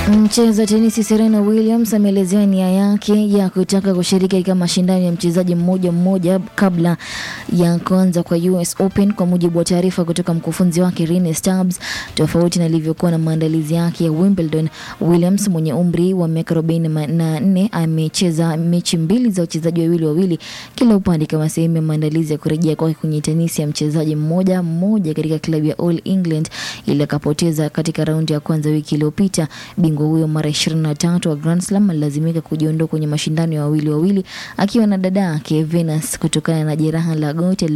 Mcheza tenisi Serena Williams ameelezea nia yake ya kutaka kushiriki katika mashindano ya mchezaji mmoja mmoja kabla ya kuanza kwa US Open, kwa mujibu wa taarifa kutoka mkufunzi wake Rene Stubbs. Tofauti na ilivyokuwa na maandalizi yake ya Wimbledon, Williams mwenye umri wa miaka 44 amecheza mechi mbili za wachezaji wawili wawili kila upande kama sehemu ya maandalizi ya kurejea kwake kwenye tenisi ya mchezaji mmoja mmoja katika klabu ya All England ili akapoteza katika raundi ya kwanza wiki iliyopita. Bingwa huyo mara 23 wa Grand Slam alilazimika kujiondoa kwenye mashindano ya wawili wawili akiwa na dada yake Venus kutokana na jeraha la goti